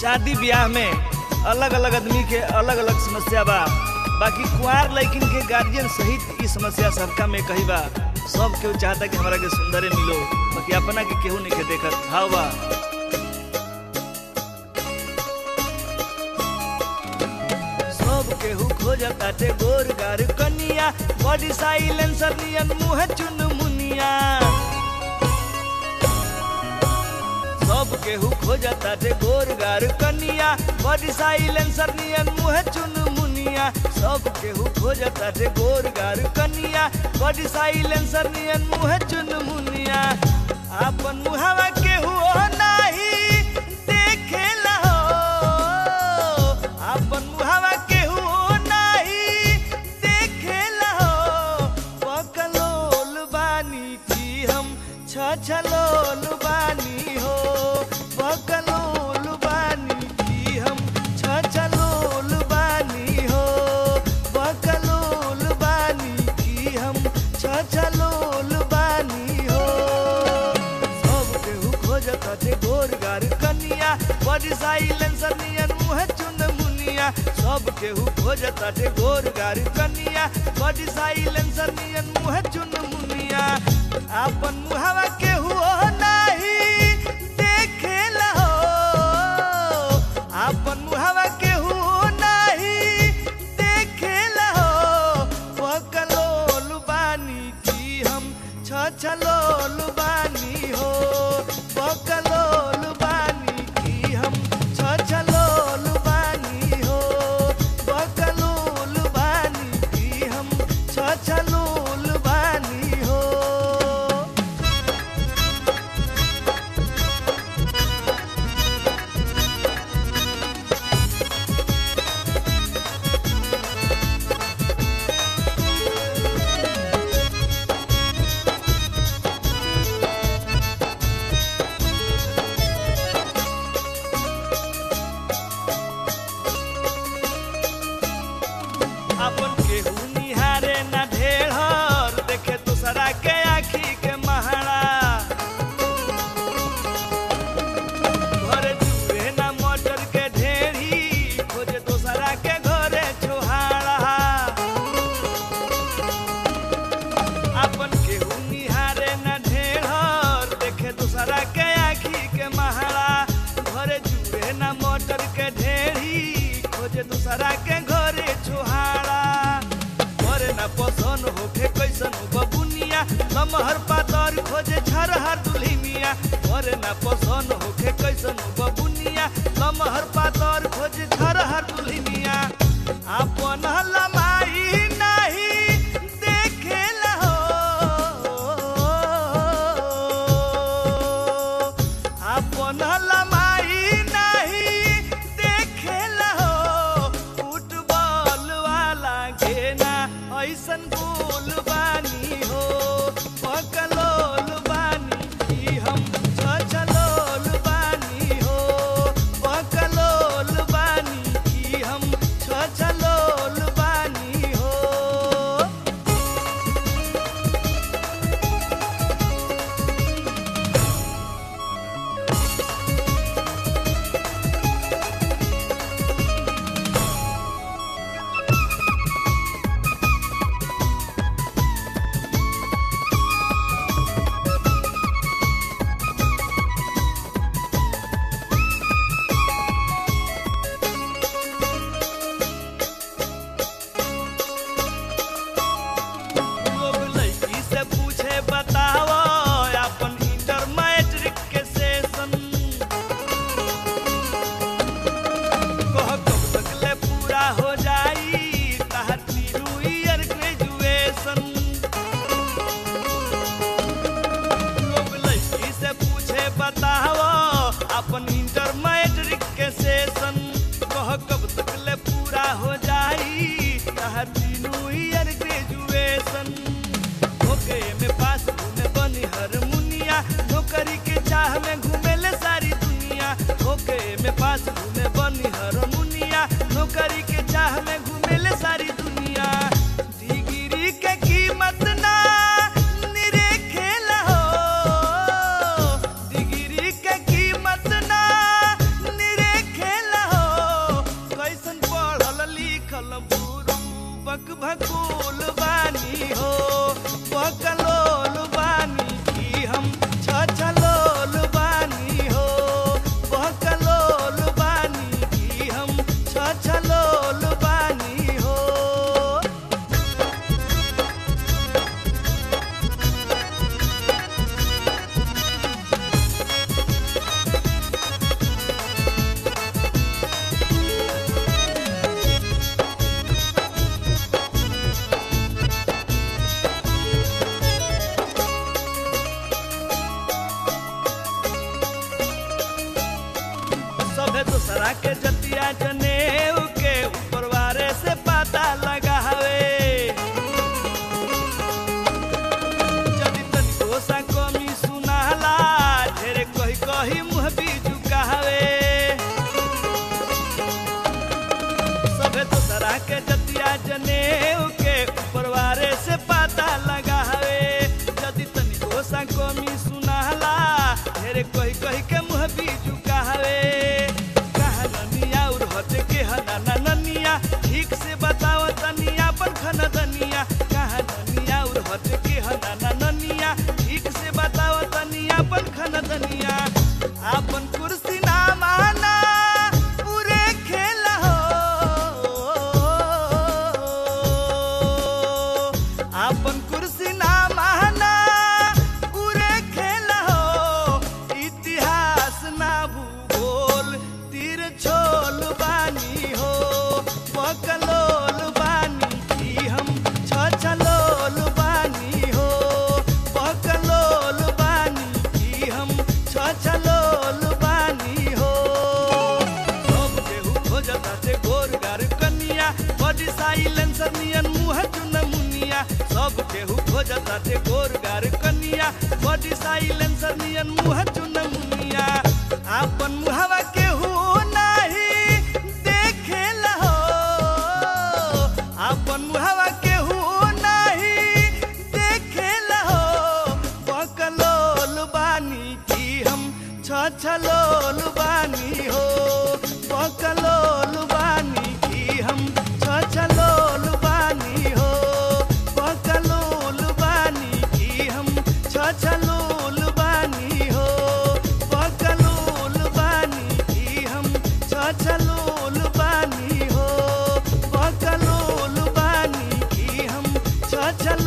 शादी ब्याह में अलग अलग आदमी के अलग अलग समस्या बा बाकी कुंवार लड़किन के गार्जियन सहित ई समस्या सबका में कही बा सब केहू चाहता कि हमरा के सुंदरे मिलो बाकी अपना के केहू नहीं के देखत हाव बा सब केहू खोजताटे गोर गार कनिया बॉडी साइलेंसर नियन मुंह चुन मुनिया सब केहू खोजताटे गोर गार कनिया बॉडी साइलेंसर नियन मुंह चुन मुनिया सब केहू खोजताटे गोर गार कनिया बॉडी साइलेंसर नियन मुंह चुन मुनिया आपन मुहावा केहू नाही देखेला हो आपन मुहावा केहू नाही देखेला हो पकलोल बानी की हम छछलोल बानी हो पकलोल बानी की हम छछलोल बानी हो पकलोल बानी की हम छछलोल बानी हो सब केहू खोजत हटे गोर गार कनिया बड़ी साइलेंसर नियन मुँह चुन मुनिया सब केहू खोजत हटे गोर गार कनिया बड़ी साइलेंसर नियन मुँह चुन मुनिया आपन मुहावा केहू ओ नाही देखेला हो आपन मुहावा केहू नाही देखेला हो पकलोल बानी की हम छछलोल बानी हो पकलोल बानी की हम छछलोल बानी हो पकलोल बानी की हम छछलोल बानी हो अपन केहू निहारे ना ढेर देखे दूसरा के आखी के महारा घरे चूहे ना मटर के ढेरी खोजे दूसरा के घरे छोहारा अपन केहू निहारे ना ढेर देखे दूसरा के आखी के महारा घरे चूहे ना मटर के ढेरी खोजे दूसरा के घरे छोहारा घरे ना पसंद होखे कैसन बबुनिया लमहर पातर खोजे झरहर दुल्हिनिया घरे ना पसंद होखे कैसन बबुनिया लमहर पातर खोजे झरहर दुल्हिनिया आपन लमाई नाही देखेला हो आपन लमाई नाही देखेला हो फुटबॉल वाला घेना ऐसन गोल बानी हो पकलोल बानी की हम छछलोल बानी हो पकलोल बानी की सोना के जतिया जनेऊ के परवारे से पता लगावे यदि तनिको सा कमी सुनाला ढेरे कही कही के मुँह भी झुकावे कहा ननिया और हटे के हना ना ननिया ठीक से बताओ तनिया पर खन दनिया कहा ननिया और हटे के हना ना ननिया ठीक से बताओ तनिया पर खन दनिया आपन कुर्सी ना माना पूरे खेल हो आपन कुर्सी ना माना पूरे खेल हो इतिहास ना भूगोल तीर छोल बानी हो पकलोल बानी की हम छछलोल बानी हो पकलोल बानी की हम छछलोल बानी हो सब केहू खोजता से गोर गार कनिया बॉडी साइलेंसर नियन मुँह चुन मुनिया सब केहू खोजता से गोर गार कनिया बॉडी साइलेंसर नियन मुँह चुन मुनिया आपन मुहवा केहू नाही देखेला हो आपन मुहवा केहू नाही देखेला हो पकलोल बानी की हम छछलोल बानी हो पकलोल बानी की हम छछलोल बानी हो पकलोल बानी की हम छछलोल बानी हो पकलोल बानी की हम छछलोल बानी हो पकलोल बानी की हम छछलोल